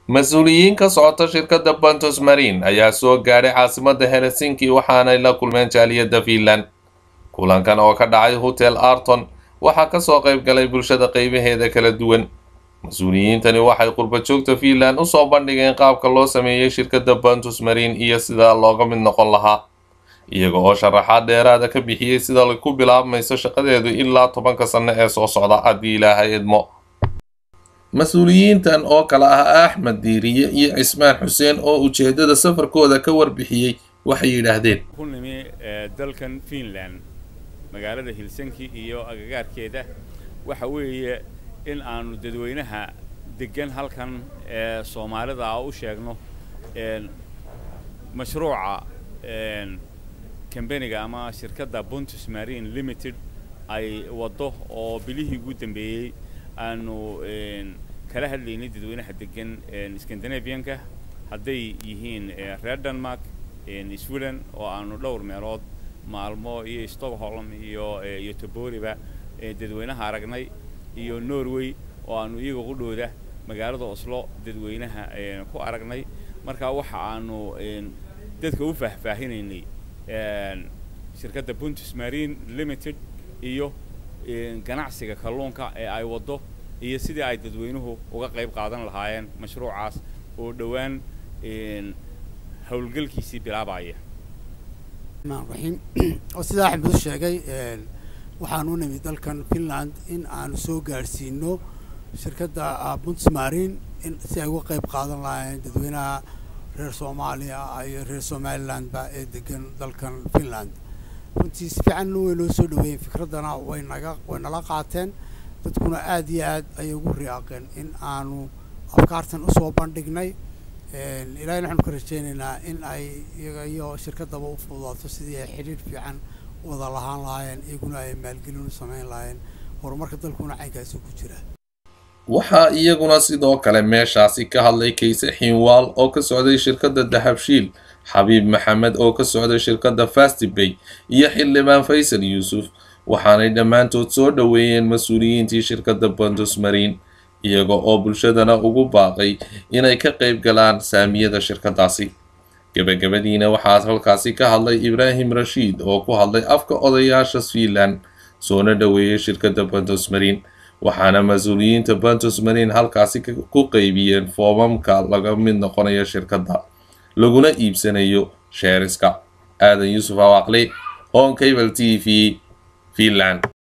mas-uuliyiin ka socota shirkadda bantos marine ayaa soo gaadhay caasimadda helsinki waxaanay la kulmeen jaaliyadda fiinland kulankan oo ka dhacay hotel arton waxaa kasoo qayb galay bulshada qeybaheeda kala duwan mas-uuliyiintani waxay qurba joogta fiinland usoo bandhigeen qaabka loo sameeyey shirkadda bantus marine iyo sida looga mid noqon lahaa iyaga oo sharaxaad dheeraada ka bixiyey sida ku bilaabmayso shaqadeedu ilaa tobanka sanno ee soo socda haddii ilaahay idmo mas-uuliyiintan oo kale ah axmed diiriye iyo cismaan xuseen oo ujeedada safarkooda ka warbixiyey waxay yidhaahdeen ku nimi dalkan fiinland magaalada helsinki iyo agagaarkeeda waxa weeye in aanu dadweynaha degan halkan ee soomaalida ah u sheegno mashruuca kambaniga ama shirkadda buntus marine limited ay waddo oo bilihii ugu dambeeyey aanu kala hadlaynay dadweynaha degan scandinavianka hadday yihiin reer denmark sweden oo aanu dhowr meelood maalmo iyo stockholm iyo iyo toboriba dadweynaha aragnay iyo norway oo aanu iyaga qudhooda magaalada oslo dadweynaha ku aragnay marka waxa aanu dadka u faahfaahinaynay shirkadda buntus marine limited iyo ganacsiga kalluunka ee ay waddo iyo sidii ay dadweynuhu uga qayb qaadan lahaayeen mashruucaas oo dhowaan howlgalkiisii bilaabaya raxiim oo sidaa axmed u sheegay waxaan u nimid dalkan finland in aanu soo gaadhsiino shirkadda buntsmarin in si ay uga qayb qaadan lahaayeen dadweynaha reer soomaaliya iyo reer somalilandba ee degan dalkan finland runtii si fiican way noo soo dhaweeyeen fikraddana way naga way nala qaateen dadkuna aada iyo aad ayay ugu riyaaqeen in aanu afkaartan usoo bandhignay ilahina waxaanu ka rajeynaynaa in ay iyaga iyo shirkaddaba u fududaato sidii ay xidhiir fiican wada lahaan lahaayeen iyaguna ay maalgelin u samayn lahaayeen horumarka dalkuna caynkaasi ku jira waxaa iyaguna sidoo kale meeshaasi ka hadlay kayse xiinwaal oo ka socday shirkadda dahabshiil xabiib maxamed oo ka socday shirkadda fastibay iyo xildhibaan faysal yuusuf waxaanay dhammaantood soo dhoweeyeen mas-uuliyiintii shirkadda bantus marine iyaga oo bulshadana ugu baaqay inay ka qayb galaan saamiyada shirkaddaasi gebagabadiina waxaa halkaasi ka hadlay ibraahim rashiid oo ku hadlay afka odayaasha fiinland soona dhoweeyey shirkadda bantus marine waxaana mas-uuliyiinta bantus marine halkaasi ku qeybiyeen foomamka laga mid noqonayo shirkadda laguna iibsanayo sheeriska aadan yuusuf awaaqli hon cable t v finland